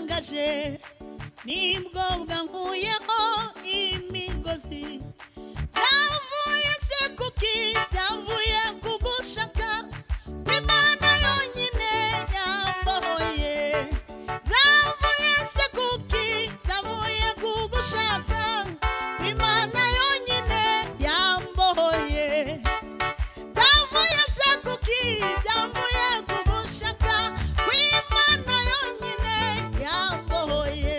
kashe nibwobwa nkuyeho imigozi byavuye se kuki byavuye ku gushaka kw'imana yonyine yambohoye zavuye se kuki zavuye ku gushaka kw'imana yonyine yambohoye byavuye se kuki byavuye ku gushaka kw'imana yonyine yambohoye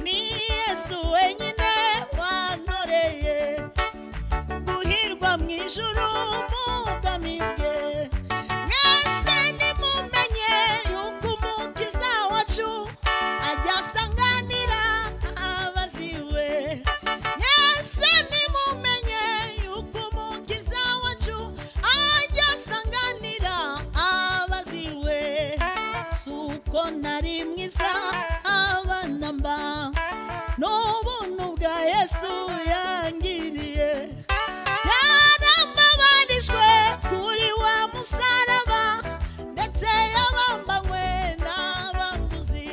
ni yesu wenyine wantoreye guhirwa mu ijuru mugamibwe mwese nimumenye yuko umukiza wacu ajya asanganira abaziwe mwese nimumenye yuko umukiza wacu ajya asanganira abaziwe suko nari mwiza abana mba n'ubuntu bwa yesu yangiriye yarababarijwe kuri wa musaraba ndetse yabambanywe n'abambuzi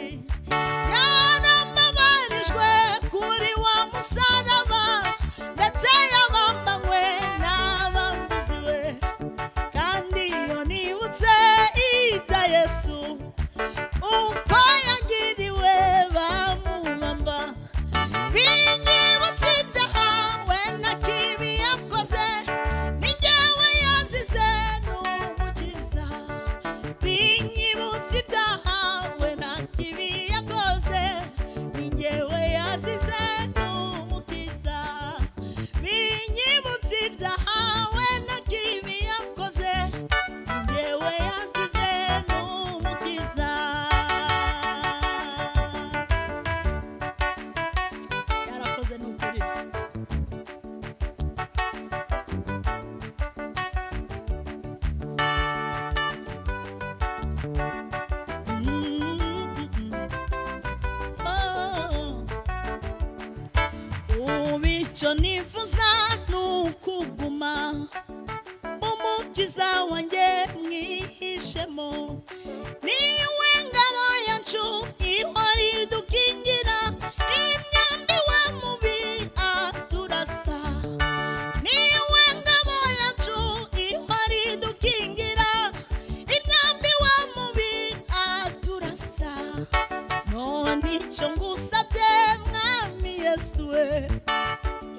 yarababarijwe kuri wa musaraba ndetse yabambanywe n'abambuzi we kandi iyo nibutse ibya yesu uko yagiriwe bamubamba binyibutse ibyaha we na kibi yakoze ni njyewe yazize n'umukiza binyibutse ibyaha we na kibi yakoze ni njyewe yazize n'umukiza binyibutse ibyaha we na kibi yakoze ni njyewe yazize n'umukiza yarakoze ni ukuri ubu icyo nifuza ni ukuguma umukiza wanjye mwihishemo niwe ngabo yacu ihora idukingira imyambi wa mubi aturasa niwe ngabo yacu ihora idukingira imyambi wa mubi aturasa none icyo ngusabye mwami yesu we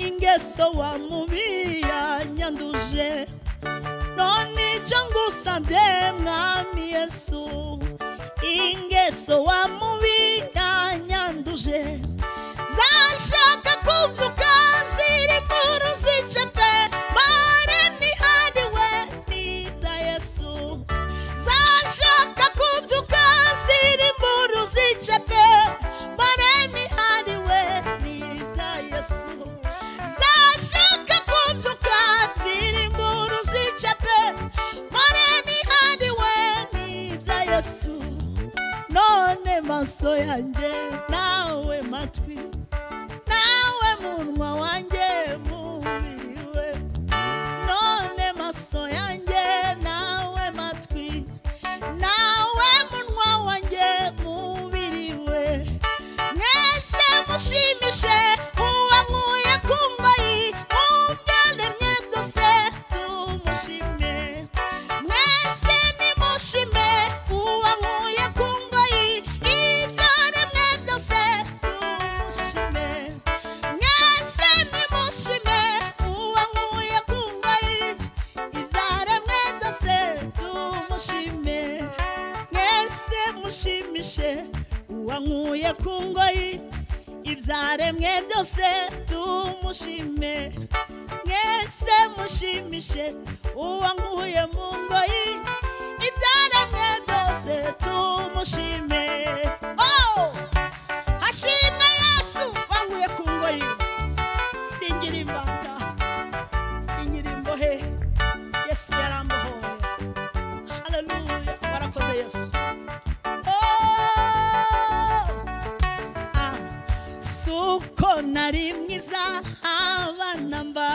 ingeso wa mubi yanyanduje none icyo ngusabye mwami yesu ingeso wa mubi yanyanduje zashaka kubyuka ziri mu ruzice pe mare ntihariwe n'ibya yesu zashaka kubyuka ziri mu ruzice pe mare ntihariwe n'ibya yesu zashaka kubyuka ziri mu ruzice pe mare ntihariwe n'ibya yesu none maso yanjye nawe matwi nawe munwa wanjye mubiri we none maso yanjye nawe matwi nawe munwa wanjye mubiri we mwese mushimishe uwankuye ku mbayi mubyaremye byose tumushime mwese nimushime uwankuye ku ngoyi ibyaremwe byose tumushime mwese nimushime uwankuye ku ngoyi ibyaremwe byose tumushime mwese mushimishe uwankuye ku ngoyi ibyaremwe byose tumushime mwese mushimishe uwankuye mu ngoyi ibyaremwe byose tumushime Oh! hashime yesu wankuye ku ngoyi singira imbata singira imbohe yesu yarambohoye haleluya warakoze yesu Oh! suko nari mwiza abana mba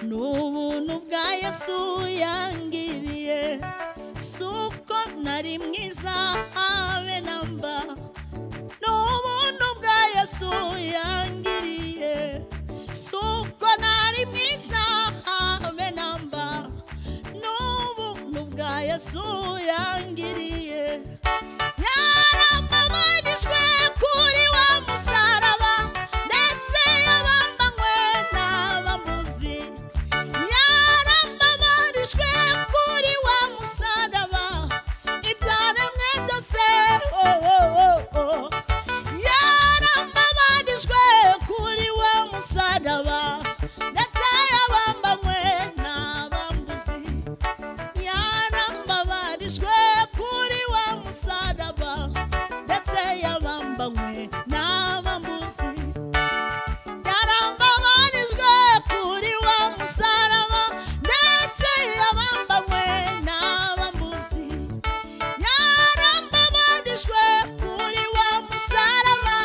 n'ubuntu bwa yesu yangiriye suko nari mwiza habe na mba yesu yangiriye suko nari mwiza habe namba n'ubuntu bwa yesu yangiriye yaramabanijwe kuri wa musaraba ndetse yabambanywe n'abamuzi yaramabanijwe kuri wa musaraba ibyaremwe byose oh, oh, oh, oh. yarababanijwe kuri wa musaraba ndetse yabambanywe n'abambuzi yarambabarijwe kuri wa musaraba ndetse yabambanywe n'abambuzi yarambabarijwe kuri wa musaraba ndetse yabambanywe n'abambuzi yarambabarijwe kuri wa musaraba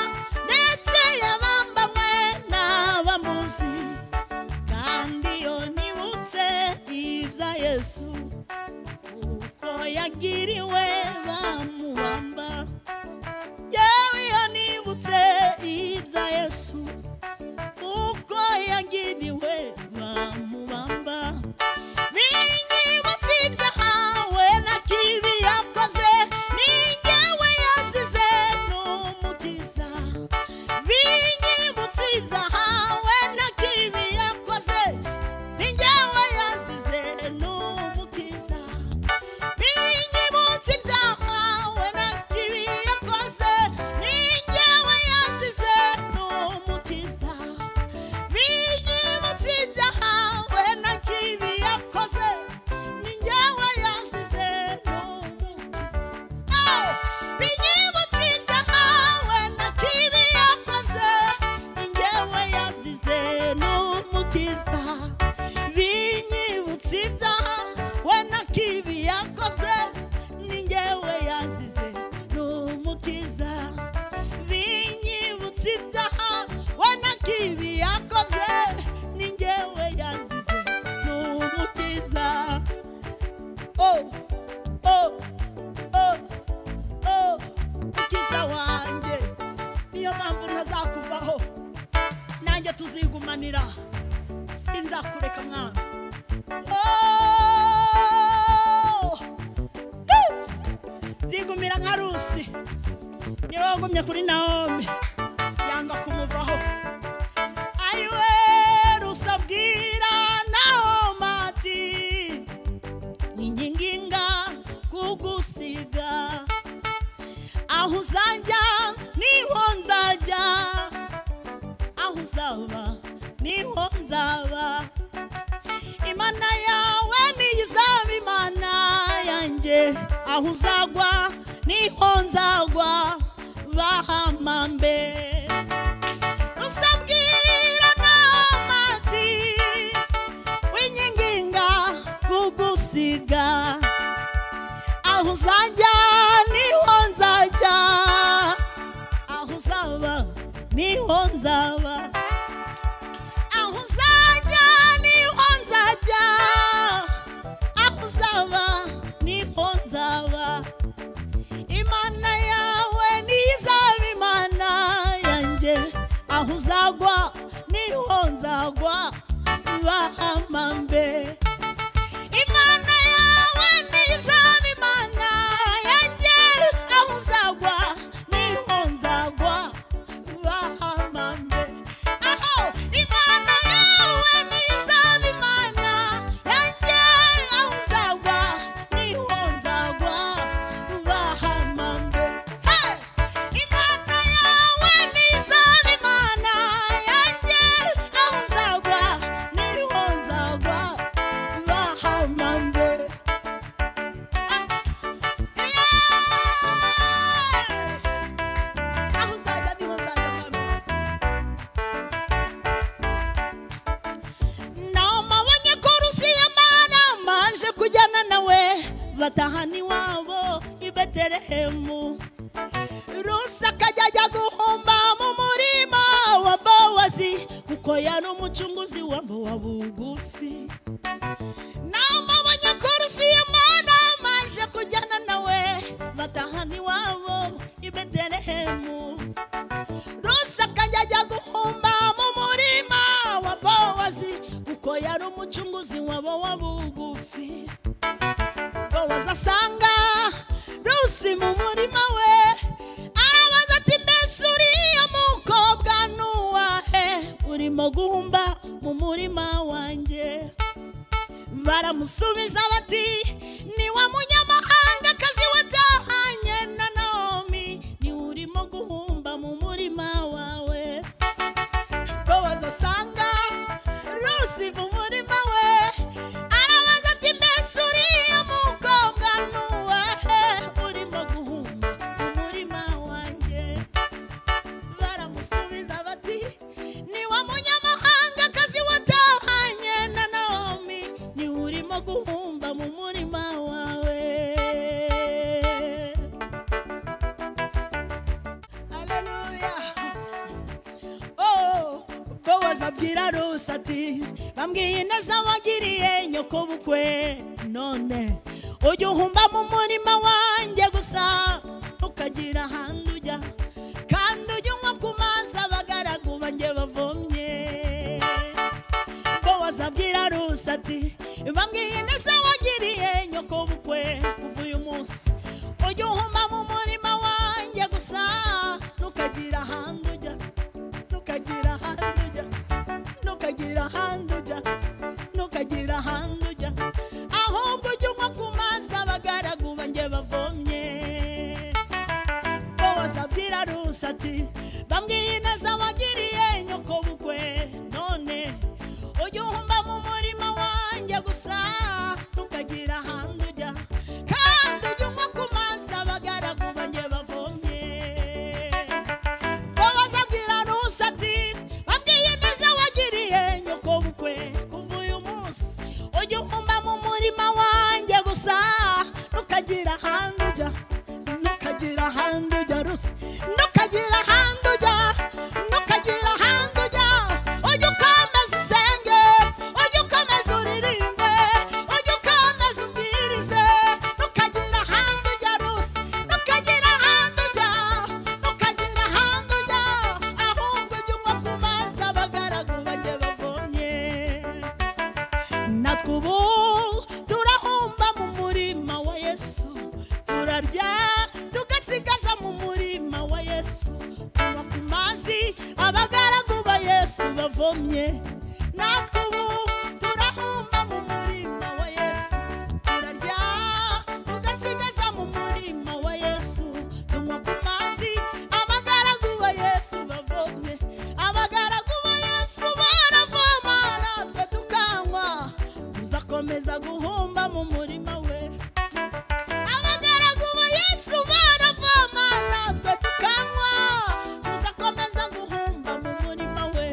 ndetse yabambanywe n'abambuzi kandi iyo nibutse ibya yesu uko yagiriwe bamuhamba yewe iyo nibutse ibya yesu uko yagiriwe bamuhamba binyibutse ibyahawe na kibi yakoze ningewe yazize n'umukiza binyibutse ibyahawe na kibi yakoze ningewe yazize n'umukiza binyibutse ibyahawe na kibi yakoze ningewe yazize n'umukiza binyibutse ibyahawe na kibi yakoze ningewe yazize n'umukiza Aho! binyibutse ibyahawe na kibi yakoze ningewe yazize n'umukiza binyibutse ibyaha we na kibi yakoze ningewe yazize n'umukiza binyibutse ibyaha we na kibi yakoze ningewe yazize n'umukiza oh, oh, oh, oh, mukiza wanjye niyo mpamvu ntazakuvaho nanjye tuzigumanira sinzakureka mwana Oh! zigumira nka rusi niba wagumye kuri nawomi yanga kumuvaho ayiwe rusi abwira nawomi ati ninginga kugusiga aho uzajya niho nzajya aho uzaba niho nzaba imana yawe niyo izaba imana yanjye aho uzagwa niho nzagwa bahamambe usabwira namati winyiginga kugusiga aho uzajya niho nzajya aho uzaba niho nzaba aho uzajya niho nzajya aho uzaba niho nzaba imana yawe niyo izaba imana yanjye aho uzagwa niho nzagwa bahamambe imana yawe niyo izaba imana yanjye aho uzagwa niho nzagwa bahamambe aho imana yawe niyo izaba imana yanjye aho uzagwa niho nzagwa bahamambe Hey! imana yawe niyo izaba imana yanjye aho uzagwa niho nzagwa bahamambe Yeah! aho uzajya niho nzajya mwami wanjye. namabonye ko rusiya mana maje kujyana nawe batahana iwabo i betelehemu rusa akajya ajya guhomba mu murima wa bowazi kuko yari umucunguzi wa wa bugufi namabonye ko rusiya mana maje kujyana nawe batahana iwabo i betelehemu rusaka baramusubiza bati ni wa munyamahanga akazi watahanye na nawomi niwe urimo guhumba mu murima wawe bowazi asanga rusi mu murima we arabaza ati mbese uriya mukobwa nuwahe urimo guhumba mu murima wanjye baramusubiza bati ni wa munyamahanga akazi watahanye na nawomi niwe urimo guhumba mu murima wawe Hallelujah. Oh, Bowazi abwira Rusi ati bambwiye ineza wagiriye nyoko bukwe none ujya uhumba mu murima wanjye gusa ukagira ahandi ujya kandi ujya unywa ku mazi abagaragu banjye bavomye Bowazi abwira Rusi ati bambwiye ineza wagiriye nyoko bukwe kuva uyu munsi ujya uhumba mu murima wanjye gusa ntukagira ahandi ujya ntukagira ahandi ujya ntukagira ahandi ujya ntukagira ahandi ujya ahubwo ujye unywa ku mazi abagaragu banjye bavomye bowazi abwira rusi ati bambwiye ineza wagiriye nyoko bukwe none ujye uhumba mu murima wanjye gusa ntukagira ahandi ujya kandi ujye unywa ku mazi abagaragu banjye bavomye babaza abwira rusa ati babwiye neza wagiriye nyoko bukwe kuva uyu munsi ujya ukumba mu murima wanjye gusa ntukagira ahandi ujya ntukagira ahandi ujya rusa ntukagira ahandi ujya ntukagira ahandi ujya ujya ukomeza usenge ujya ukomeza uririmbe ujya ukomeza ubwirize ntukagira ahandi ujya rusa ntukagira ahandi ujya ntukagira ahandi ujya ahubwo ujya unywa ku mazi abagaragu bajye bavomye natwe ubu turahumba mu murima wa yesu turarya tugasigaza mu murima wa yesu tunywa ku mazi abagaragu ba yesu bavomye natwe ubu turahumba mu murima wa yesu turarya tugasigaza mu murima wa yesu tunywa ku mazi abagaragu ba yesu bavomye abagaragu ba yesu baravoma natwe tukanywa tuzakomeza guhumba mu murima we abagaragu ba yesu baravoma natwe tukanywa tuzakomeza guhumba mu murima we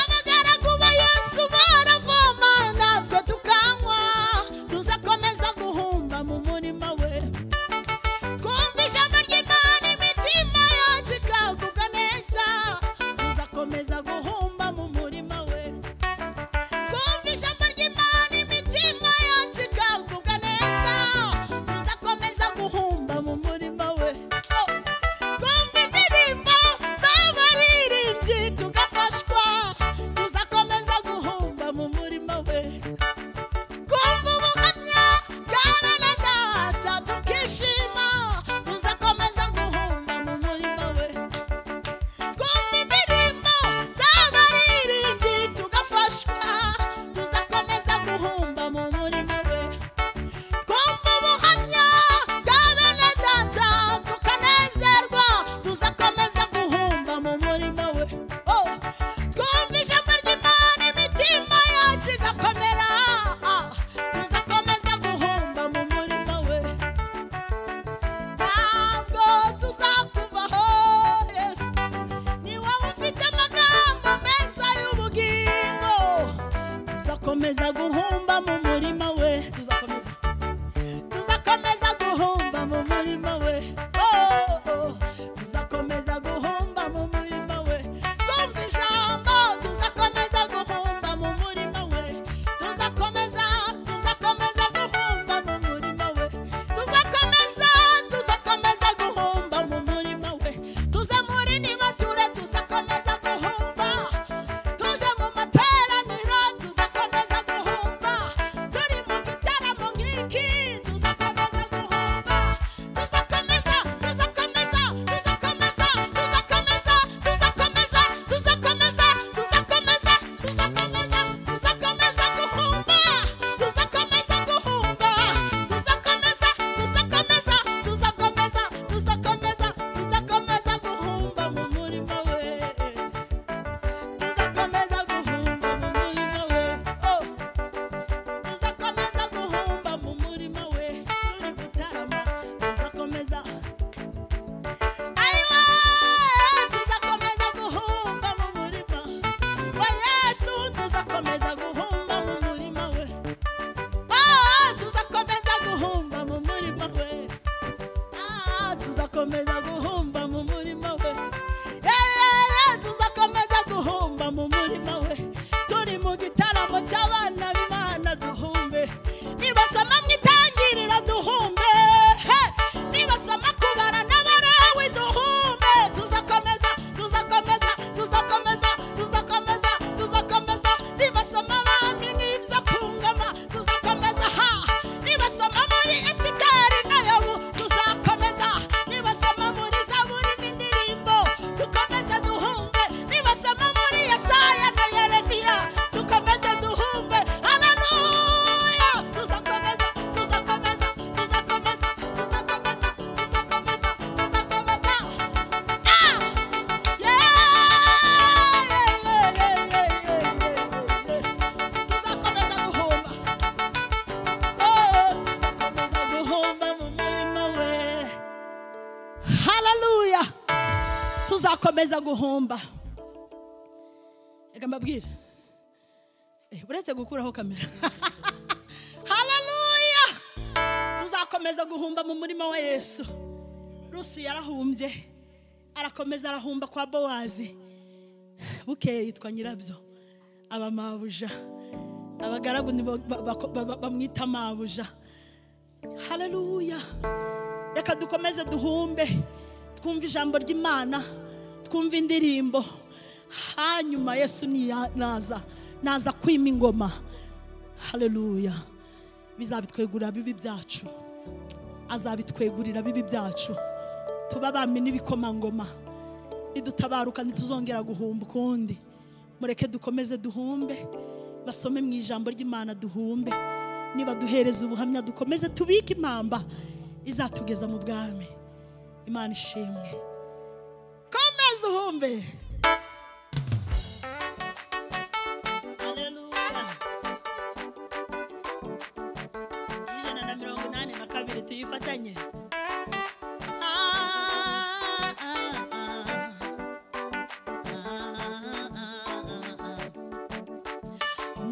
abagaragu ba yesu baravoma natwe tukanywa tuzakomeza guhumba mu murima we twumva ijambo ry'imana imitima yacu ikagubwa neza tuzakomeza guhumba mu murima we twumva ijambo ry'imana imitima yacu ikagubwa neza tuzakomeza guhumba mu murima we Oh. twumva indirimbo z'abaririmbyi tugafashwa tuzakomeza guhumba mu murima we twumva ubuhamya bwa bene data tukishima tuzakomeza guhumba mu murima we twumva indirimbo z'abaririmbyi tugafashwa tuzakomeza guhumba mu murima we twumva ubuhamya bwa bene data tukanezerwa tuzakomeza guhumba mu murima we Oh. twumva ijambo ry'imana imitima yacu igakomera Ah. tuzakomeza guhumba mu murima we ntabwo tuzakubaho yesu ni wowe ufite amagambo meza y'ubugingo tuzakomeza guhumba mu murima we tuzakomeza tuzakomeza guhomba mu murima we Oh, oh. tuzakomeza guhomba mu murima we twumva ijambo tuzakomeza guhomba mu murima we tuzakomeza tuzakomeza guhomba mu murima we tuzakomeza tuzakomeza guhomba mu murima we tuze muri nibature tuzakomeza guhomba tuje mu materaniro tuzakomeza guhomba tuzakomeza guhomba reka mbabwire Eh, uretse gukuraho kamera hararuya tuzakomeza guhumba mu murima wa yesu rusi yarahumbye arakomeza arahumba kwa bowazi bukeye yitwa nyirabyo aba mabuja abagaragu ni bo- ba- ba- ba- ba- bamwita mabuja hararuya reka dukomeze duhumbe twumve ijambo ry'imana twumve indirimbo hanyuma yesu niya- naza naza kwima ingoma hararuya bizabitwegurira bibi byacu azabitwegurira bibi byacu tuba abami n'ibikomangoma nidutabaruka ntituzongera guhumba ukundi mureke dukomeze duhumbe basome mu ijambo ry'imana duhumbe niba duhereza ubuhamya dukomeze tubike impamba izatugeza mu bwami imana ishimwe komeza uhumbe Hallelujah. ijana na mirongo inani na kabiri tuyifatanye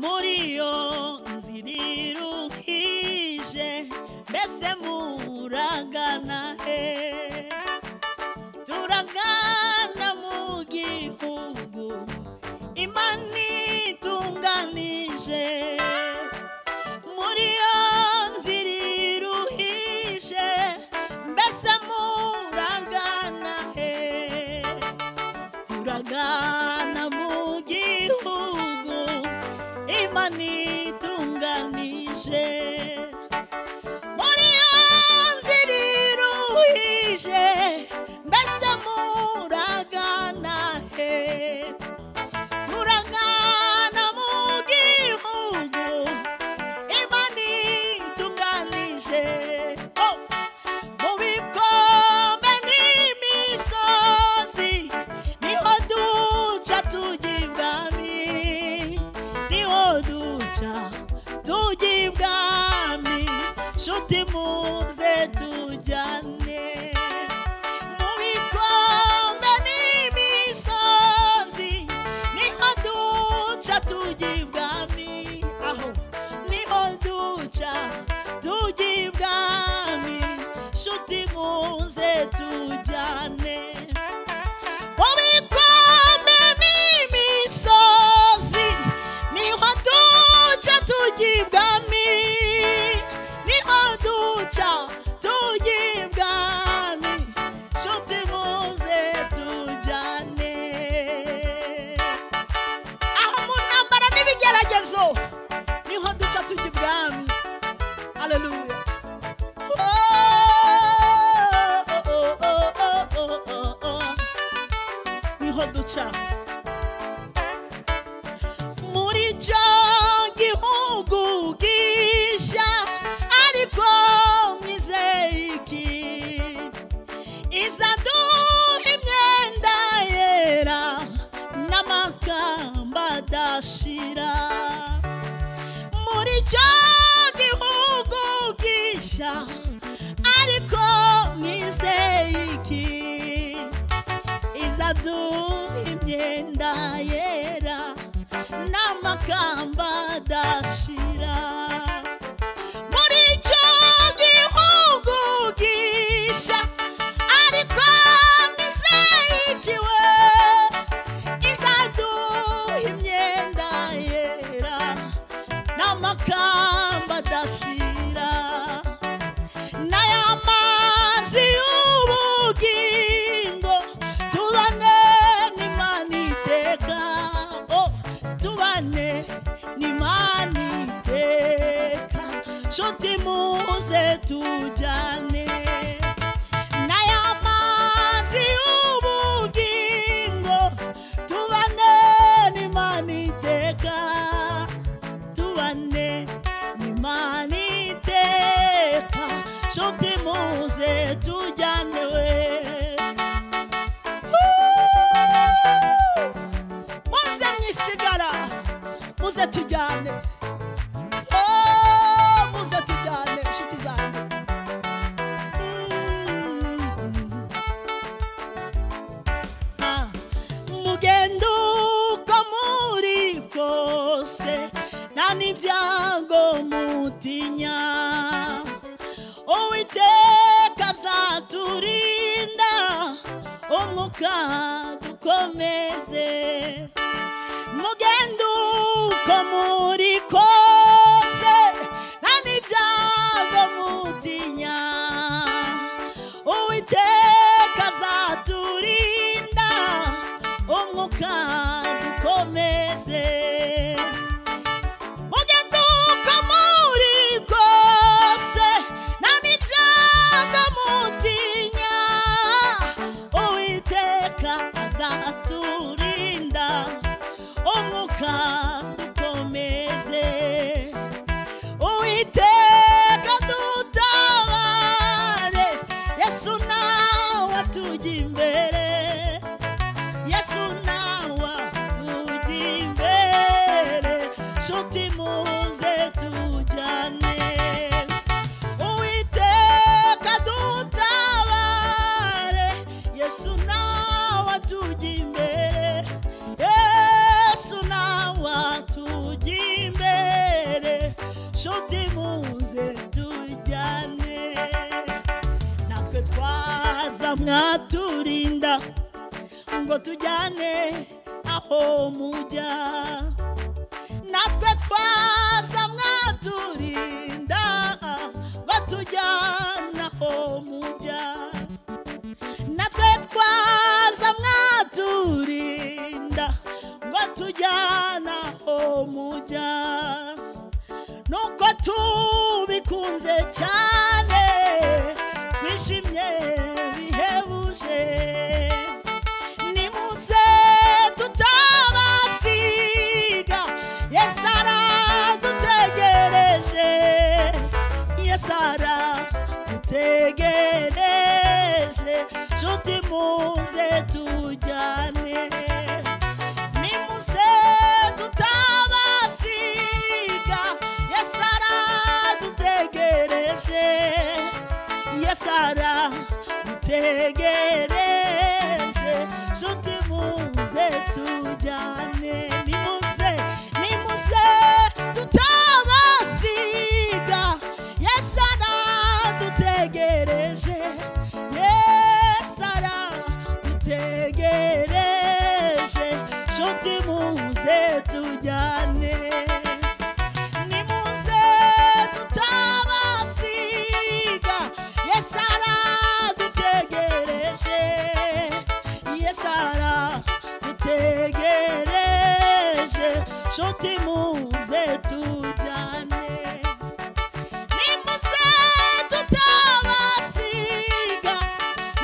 muri iyo nzira iruhije mbese muragana he turagana mu gihugu imana itunganije muri iyo nzira iruhije mbese muragana he turagana mu gihugu imana itunganije muri iyo nzira iruhije mbese muragana he turagana mu gihugu imana itunganije oh. mu bikombe n'imisozi niho duca tujya ibwami niho duca tujya ibwami nshuti muze tujyane mu bikombe n'imisozi niho duca tujya ibwami aho niho duca tujya ibwami nshuti muze tujyane mu bikombe n'imisozi niho duca tujya ibwami niho duca tujya ibwami nshuti muze tujyane aho mu ntambara n'ibigeragezo niho duca tujya ibwami haleluya niho duca muri cyo gihugu gishya ariko mwizeye iki izaduha imyenda yera n'amakamba adashira muri cyo gihugu gishya ariko mwizeye iki izaduha imyenda yera n'amakamba adashira muri icyo gihugu gisha ariko mizeyikiwe izaduha imyenda yera n'amakamba adashira n'aya mazi y'ubugingo tubane n'imana iteka oh, tubane n'imana iteka nshuti muze tujyane n'aya mazi y'ubugingo tubane n'imana iteka tubane n'imana iteka nshuti muze tujyane we muze mwisigara muze tujyane Oh, muze tujyane inshuti zanjye Mm. kudatinya uwiteka azaturinda umwuka dukomeze mugende uko muri kose nta n'ibyago mutinya uwiteka azaturinda umwuka dukomeze mugende uko muri kose nta n'ibyago mutinya uwiteka azaturinda umwuka dukomeze uwiteka dutabare yesu nawe atujya imbere yesu nawe atujya imbere nshuti muze tujyane uwiteka dutabare yesu nawe atujya imbere yesu nawe atujya imbere nshuti muze tujyane natwe twaza mwaturinda ngo tujyane aho mujya natwe twaza mwaturinda ngo tujyane aho mujya natwe twaza mwaturinda ngo tujyana aho mujya nuko tubikunze cyane twishimye bihebuje nimuze tutabasiga yesu aradutegereje yesu aradutegereje nshuti muze tujyane nimuze tutabasiga yesu aradutegereje yesu aradutegereje nshuti muze tujyane nimuze nimuze tutabasiga yesu aradutegereje yesu aradutegereje nshuti muze tujyane nimuze tutabasiga yesu aradutegereje yesu aradutegereje nshuti muze tujyane nimuze tutabasiga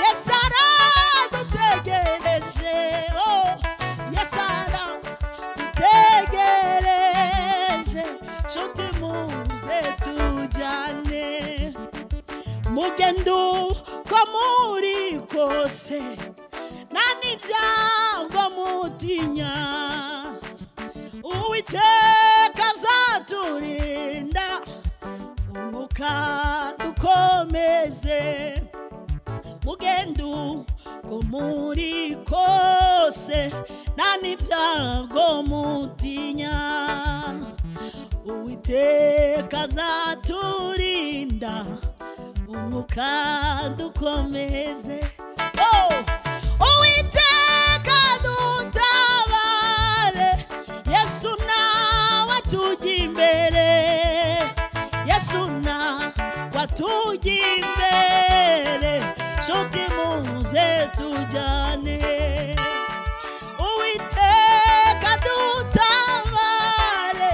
yesu aradutegereje oh yesu aradutegereje nshuti muze tujyane mugendo ko muri kose nta n'ibyago mutinya uwiteka azaturinda umuka dukomeze mugendo ko muri kose nta n'ibyago mutinya uwiteka azaturinda umwuka dukomeze Oh! uwiteka dutabare yesu nawe atujya imbere yesu nawe atujya imbere nshuti muze tujyane uwiteka dutabare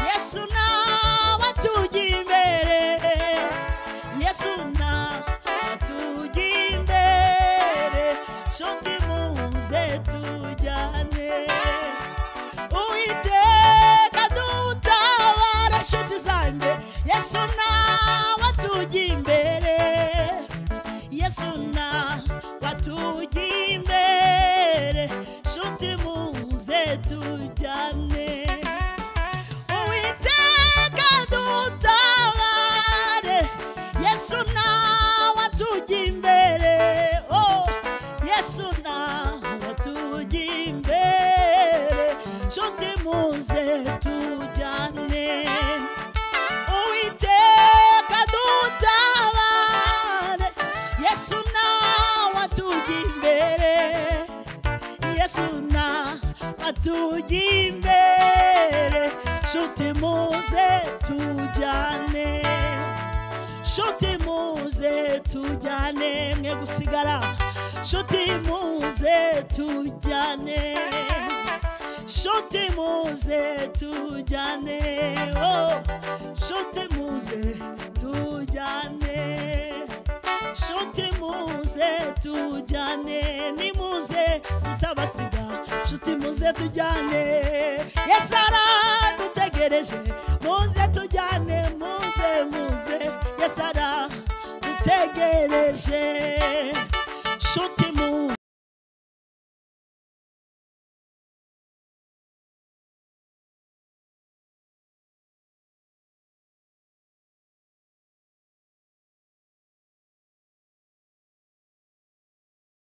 yesu nawe atujya imbere yesu nawe atujya imbere nshuti muze tujyane uwiteka dutabara nshuti zanjye yesu nawe atujya imbere yesu nawe atujya imbere nshuti muze tujyane uwiteka dutabare yesu nawe atujya imbere oh yesu nawe atujya imbere nshuti muze tujyane uwiteka yesu na atujya imbere nshuti muze tujyane nshuti muze tujyane mwe gusigara nshuti muze tujyane nshuti muze tujyane oh nshuti muze tujyane Shoti muze tujyane nimuze tutabasiga Shoti muze tujyane Yesara dutegereje muze tujyane muze muze Yesara dutegereje Shoti